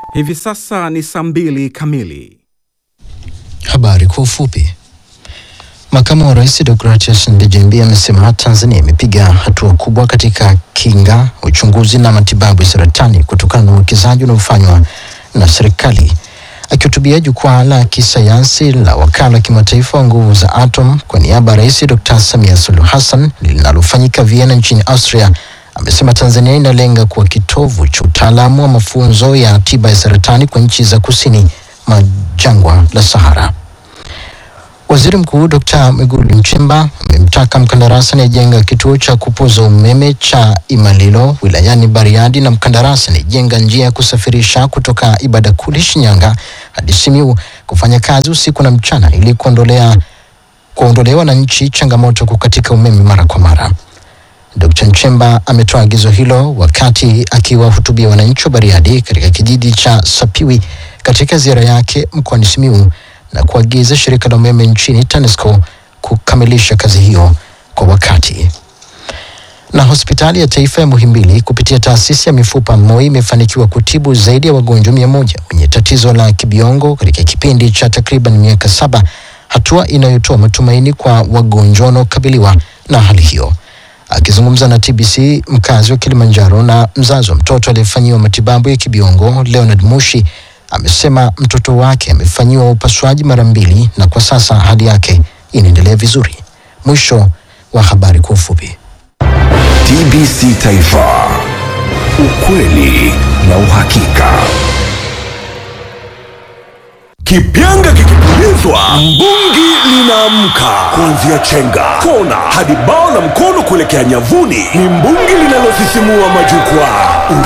Hivi sasa ni saa mbili kamili. Habari kwa ufupi. Makamu wa Rais Deogratias Ndejembi amesema Tanzania imepiga hatua kubwa katika kinga, uchunguzi na matibabu ya saratani kutokana na uwekezaji unaofanywa na serikali. Akihutubia jukwaa la kisayansi la wakala wa kimataifa wa nguvu za atom kwa niaba ya Rais Dr. Samia Suluhu Hassan linalofanyika Vienna nchini Austria, amesema Tanzania inalenga kuwa kitovu cha utaalamu wa mafunzo ya tiba ya saratani kwa nchi za kusini mwa jangwa la Sahara. Waziri Mkuu Dr. Mwigulu Nchemba amemtaka mkandarasi anayejenga kituo cha kupoza umeme cha Imalilo wilayani Bariadi na mkandarasi anayejenga njia ya kusafirisha kutoka Ibadakuli Shinyanga hadi Simiyu kufanya kazi usiku na mchana ili kuondolea kuondolea wananchi changamoto ya kukatika umeme mara kwa mara. Dr. Nchemba ametoa agizo hilo wakati akiwahutubia wananchi wa Bariadi katika kijiji cha Sapiwi katika ziara yake mkoani Simiyu na kuagiza shirika la umeme nchini TANESCO kukamilisha kazi hiyo kwa wakati. Na hospitali ya taifa ya Muhimbili kupitia taasisi ya mifupa MOI imefanikiwa kutibu zaidi ya wagonjwa mia moja wenye tatizo la kibiongo katika kipindi cha takriban miaka saba, hatua inayotoa matumaini kwa wagonjwa wanaokabiliwa na hali hiyo. Akizungumza na TBC, mkazi wa Kilimanjaro na mzazi wa mtoto aliyefanyiwa matibabu ya kibiongo Leonard Mushi amesema mtoto wake amefanyiwa upasuaji mara mbili na kwa sasa hali yake inaendelea vizuri. Mwisho wa habari kwa ufupi. TBC Taifa, ukweli na uhakika. Kipyanga kikipulizwa, mbungi linaamka. Kuanzia chenga, kona hadi bao la mkono kuelekea nyavuni, ni mbungi linalosisimua majukwaa.